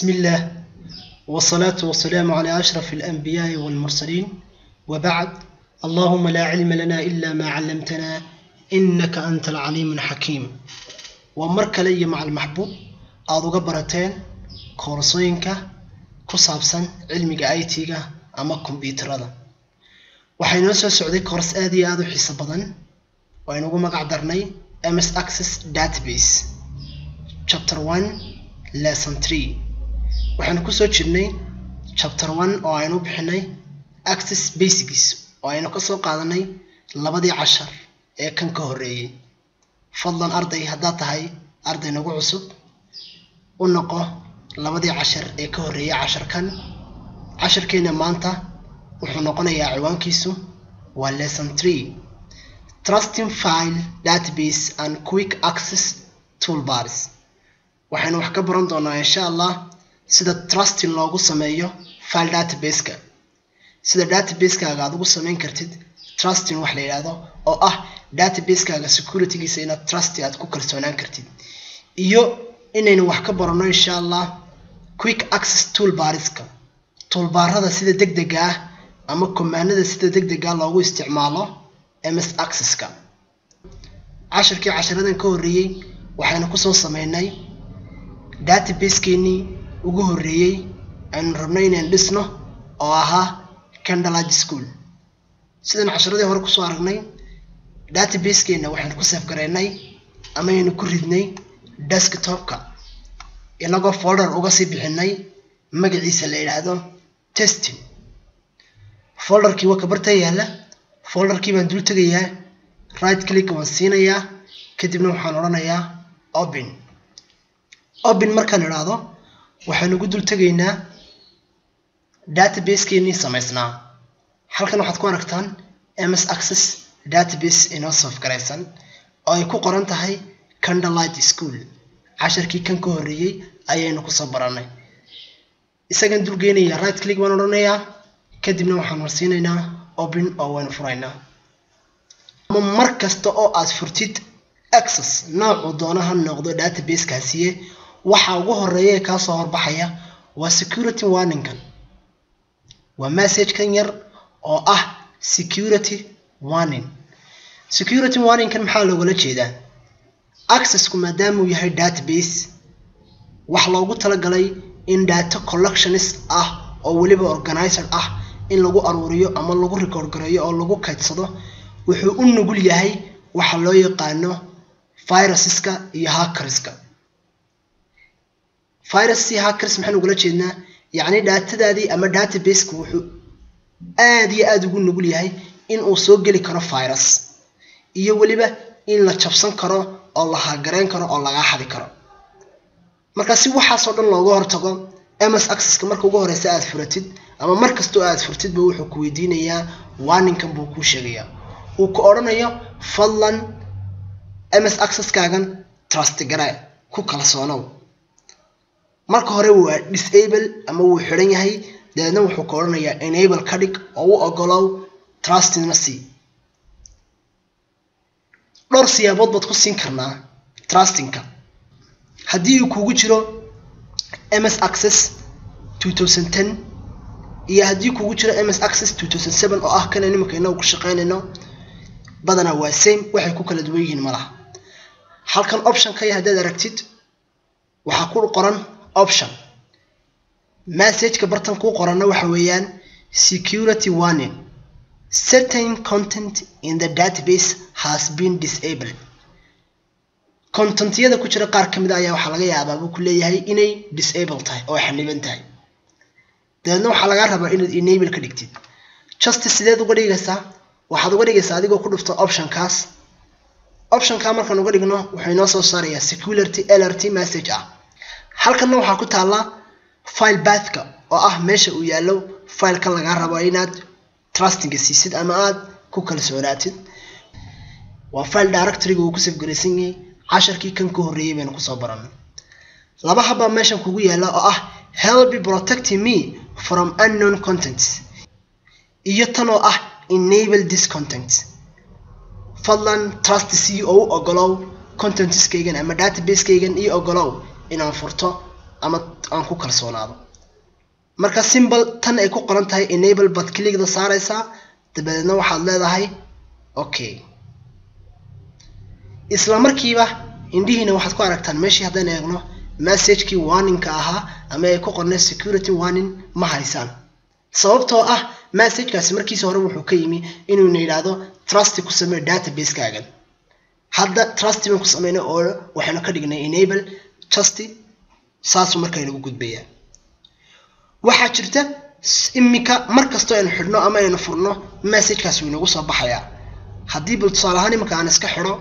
بسم الله والصلاة والسلام على أشرف الأنبياء والمرسلين وبعد اللهم لا علم لنا إلا ما علمتنا إنك أنت العليم الحكيم ومرك لي مع المحبوب أدو قبرتين كورسوينك كصابسا علمك آيتيك أما كمبيوتر هذا waxaynoo soo socday koors aad iyo aada u xiiso badan oo aynugu magac darnay ms access database chapter one lesson three waxaynu kusoo jirnay chapter one oo aynu bixinay access basics oo aynu kasoo qaadanay labadii cashar ee kan ka horreeyey fadlan arday haddaad tahay arday nagu cusub u noqo labadii cashar ee ka horreeyay casharkan casharkeena maanta wuxuu noqonayaa ciwaankiisu waa lesson three trusting file database and quick access toolbars waxaynu wax ka baran doonaa insha allah sida trusting loogu sameeyo file database-ka sida database-kaaga aad ugu sameyn kartid trusting wax la yidhaahdo oo ah database-kaaga securitygiisa inaad trusty aad ku kalsoonaan kartid iyo inaynu wax ka baranno insha allah quick access toolbarska toolbaarada sida deg dega ah ama komaanada sida deg dega loogu isticmaalo ms accesska cashirkii casharadan ka horreeyey waxaynu kusoo sameynay database-keenii ugu horreeyey aynu rabno inaan dhisno oo ahaa candlelight school sidaan casharadii hore kusoo aragnay database-keena waxaynu ku safgareynay ama aynu ku ridnay desktopka inagoo folder uga sii bixinay magaciisa la yidhaahdo testing folderkii waa kabarta yaalla folderkii baan dul tegayaa right click waan siinayaa kadibna waxaan odhanayaa open open markaan idhaahdo waxaan ugu dul tegaynaa database-keenii samaysnaa halkan waxaad ku aragtaan ms access database inoo safgaraysan oo ay ku qoran tahay candlelight school casharkii kan ka horreeyey ayaynu kusoo baranay isagan dul geynayaa right click baan odhanayaa kadibna waxaan marsiinaynaa open oo waynu furaynaa ama mar kasta oo aad furtid access noocuu doona ha noqdo database-kaasiye waxa ugu horeeya ee kaasoo horbaxaya waa security warningkan waa message-kan yar oo ah security warning security warningkan maxaa loogala jeedaa accessku maadaamauu yahay database wax loogu talagalay in data collectionist ah oo weliba organizer ah in lagu aruuriyo ama lagu record gareeyo oo lagu kaydsado wuxuu u nugul yahay waxa loo yaqaano viruseska iyo hackerska virus iyo hackers maxaan ugula jeednaa yacni daatadaadii ama databaseka wuxuu aad iyo aada ugu nugul yahay in uu soo geli karo virus iyo weliba in la jabsan karo oo la hagareyn karo oo lagaa xadi karo marka si waxaasoo dhan looga hortago ms accesska marka ugu horeysa aad furatid ama mar kastoo aad furtidba wuxuu ku weydiinayaa warningkan buu kuu sheegayaa uu ku odhanayo fadlan ms accesskaagan trust gare ku kalsoonow marka hore waa disable ama wuu xidhan yahay dabeedna wuxuu ka odhanayaa enable ka dhig oo u ogolow trustina c dhowr siyaabood baad ku siin karnaa trustingka haddii uu kugu jiro ms access iyo haddii kugu jiro ms access oo ah kan nimanka inagu ku shaqeynayno badanaa waa same waxay ku kala duwan yihiin malaha halkan optionkay haddaad aragtid waxaa ku qoran option messageka bartan kuu qoranna waxa weeyaan security warning certain content in the database has been disabled contentyada ku jira qaar ka mid a ayaa waxaa laga yaabaa buu ku leeyahay inay disable tahay oo xaniban tahay dabeedna waxaa lagaa rabaa inaad enable ka dhigtid justi sideed uga dhigaysaa waxaad uga dhigaysaa adigoo ku dhufto optionkaas optionkaa markaan uga dhigno wuxuu inoo soo saarayaa security lrt message ah halkanna waxaa ku taallaa file bathka oo ah meesha uu yaallo fileka lagaa rabo inaad trustinga siisid ama aad ku kalsoonaatid waa file directoryga uu ku safgaraysan yahay casharkii kan ka horreeyay baynu kusoo baranay laba habbaa meeshan kugu yaalla oo ah help protecting me from unknown contents iyo tan oo ah enable this content fadlan trust c oo u ogolow contentskaygan ama database-kaygan io ogolow inaan furto ama aan ku kalsoonaado marka simbol tan ay ku qoran tahay enable baad clickda saaraysaa dabadeedna waxaad leedahay okay isla markiiba indhihiina waxaad ku aragtaan meeshii haddaan eegno messagekii warningka ahaa ama ay ku qornay security warning ma haysaan sababtoo ah messagekaasi markiisa hore wuxuu ka yimi inuuna yidhaahdo trust ku samee database-kaagan hadda trust baan ku sameynay oo waxaynu ka dhignay enable just saasuu marka inagu gudbayaa waxaa jirta iminka mar kastoo aynu xidhno ama aynu furno messagekaasi wuu inagu soo baxayaa haddii bal tusaale ahaan iminka aan iska xidho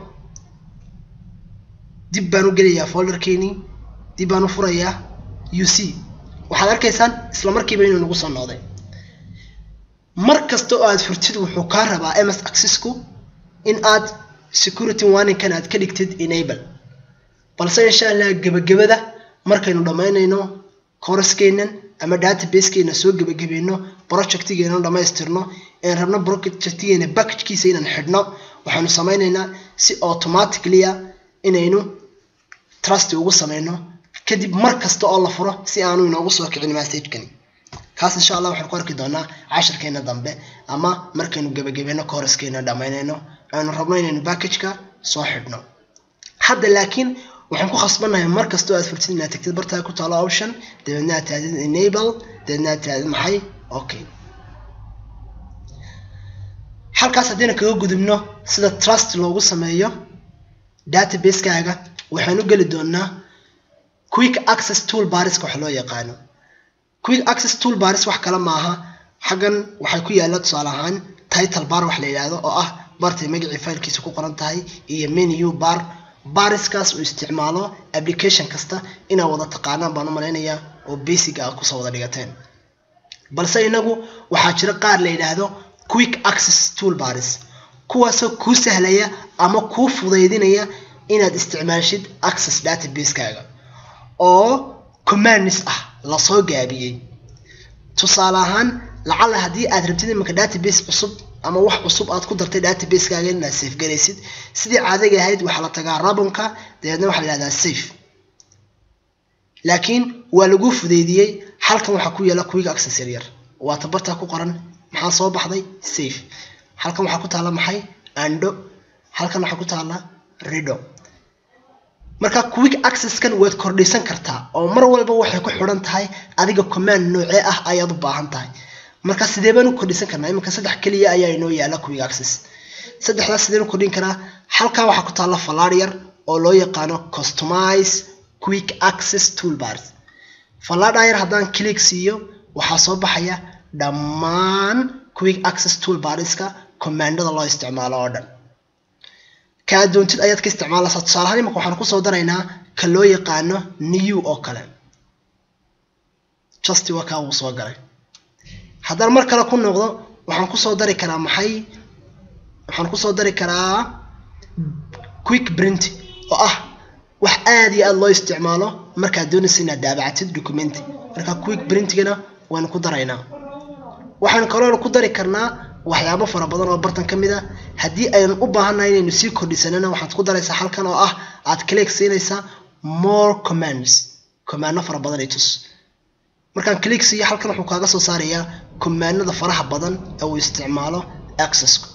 dib baan u gelayaa folderkeenii dib baan u furayaa u c waxaad arkaysaan isla markiiba inuu nagu soo noqday mar kasta oo aad furtid wuxuu kaa rabaa ms accessku in aad security warningkan aad ka dhigtid enable balse insha allah gebagabada markaynu dhammaynayno kooraskeennan ama databasekeena soo gebagabayno projectigeena dhammaystirno een rabno projectigeena packagkiisa inaan xidhno waxaanu samaynaynaa si automaticalya inaynu trust ugu sameyno kadib mar kasta oo la furo si aanu inoogu soo kicin messagekani kaas insha allah waxaan ku arki doonaa cashirkeena dambe ama markaynu gebagabayno kooraskeena dhammaynayno aynu rabno inaynu packageka soo xidhno hadda laakiin waxaan ku khasbannahay mar kastoo aad furtid inaad tagtid bartaa ku taalo option dabeedna aad tahdid enable dabeedna aad tahdid maxay okay halkaas haddayna kaga gudubno sida trust loogu sameeyo database-kaaga waxaan u geli doonaa quick access tool bariska wax loo yaqaano quick access tool baris wax kale maaha xaggan waxay ku yaalla tusaale ahaan title bar wax la yidhaahdo oo ah bartay magacii faylkiisa ku qoran tahay iyo menu bar bariskaas uu isticmaalo application kasta inaad wada taqaanaan baan u malaynayaa oo basic ah kusoo wada dhigateen balse inagu waxaa jira qaar la yidhaahdo quick access tool baris kuwaasoo kuu sahlaya ama kuu fudaydinaya inaad isticmaashid access database-kaaga oo commands ah lasoo gaabiyey tusaale ahaan lacala haddii aad rabtid imanka database cusub ama wax cusub aad ku dartay database-kaaga inaad safe garaysid sidii caadiga ahayd waxaa la tagaa rabonka dabeedna waxaa la yihahdaa safe laakiin waa lagu fudeydiyey halkan waxaa ku yaala quick access yaryar waa tabartaa ku qoran maxaa soo baxday safe halkan waxaa ku taalla maxay ando halkan waxaa ku taalla rido marka quick accesskan waad kordhisan kartaa oo mar walba waxay ku xidhan tahay adiga command noocee ah ayaad u baahan tahay marka sidee baan u kordhisan karnaa iminka saddex keliya ayaa inoo yaala quick access saddexdaas sideen u kordhin karaa halkan waxaa ku taalla fallaar yar oo loo yaqaano customize quick access toolbars fallaadhaa yar haddaan click siiyo waxaa soo baxaya dhammaan quick access toolbarska commandada loo isticmaalo oo dhan ka aad doontid ayaad ka isticmaalaysaa tusaale ahaan imanka waxaan kusoo daraynaa ka loo yaqaano new oo kale just waa kaa wuu soo galay haddaan mar kale ku noqdo waxaan kusoo dari karaa maxay waxaan kusoo dari karaa quick print oo ah wax aada iyo aada loo isticmaalo markaad doonaysa inaad daabacatid document marka quick printigana waynu ku daraynaa waxaan kaloo ku dari karnaa waxyaabo fara badan oo bartan ka mid a haddii aynu u baahannahay inaynu sii kordhisanana waxaad ku daraysaa halkan oo ah aad click siinaysaa more commands commando fara badan ay tus markaan click siiyo halkan wuxuu kaaga soo saarayaa commandada faraha badan ee uu isticmaalo accessku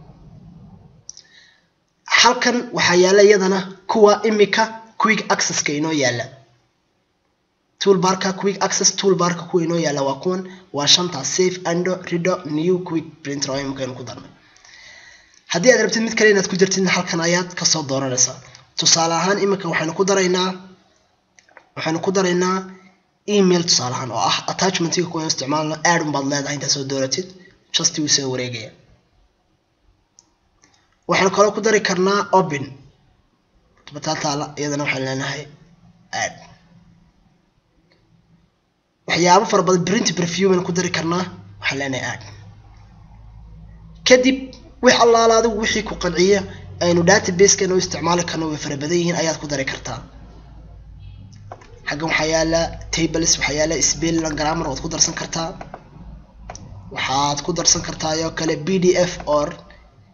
halkan waxaa yaalla iyadana kuwa imika quick accesska inoo yaalla toolbarka quick access toolbarka kuwa inoo yaalla waa kuwan waa shanta safe ando rido new quick printer oo imikaynu ku darnay haddii aad rabtid mid kale inaad ku jirtidna halkan ayaad kasoo dooranaysaa tusaale ahaan imika waxaynu ku daraynaa waxaynu ku daraynaa email tusaale ahaan oo ah attachmentiga kuwa isticmaalno aad unbaad leedahay intaad soo dooratid just wuu soo wareegaya waxaynu kaloo ku dari karnaa open batataala iyadana waxaan leenahay aad waxyaabo fara badan print preview baynu ku dari karnaa waxaan leenahay aad kadib wix allaala adigu wixii ku qanciya aynu databasekeena u isticmaali karno way fara badan yihiin ayaad ku dari kartaa xaggan waxaa yaala tables waxaa yaala spelling grammar waad ku darsan kartaa waxaad ku darsan kartaa oo kale b d f or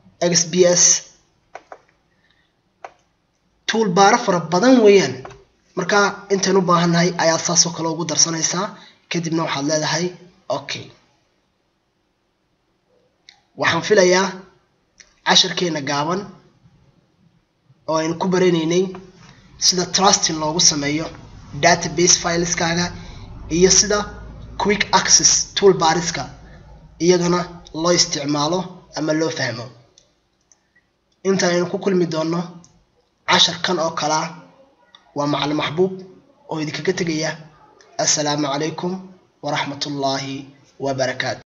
xbs toolbaaro fara badan weeyaan marka intaan u baahannahay ayaad saasoo kale ugu darsanaysaa kadibna waxaad leedahay okay waxaan filayaa casharkeena gaaban oo aynu ku baranaynay sida trusting loogu sameeyo database fileskaaga iyo sida quick access tool bariska iyadana loo isticmaalo ama loo fahmo inta aynu ku kulmi doonno casharkan oo kalea waa macalin maxbuub oo idinkaga tegaya assalaamu calaykum waraxmat ullaahi wabarakaatu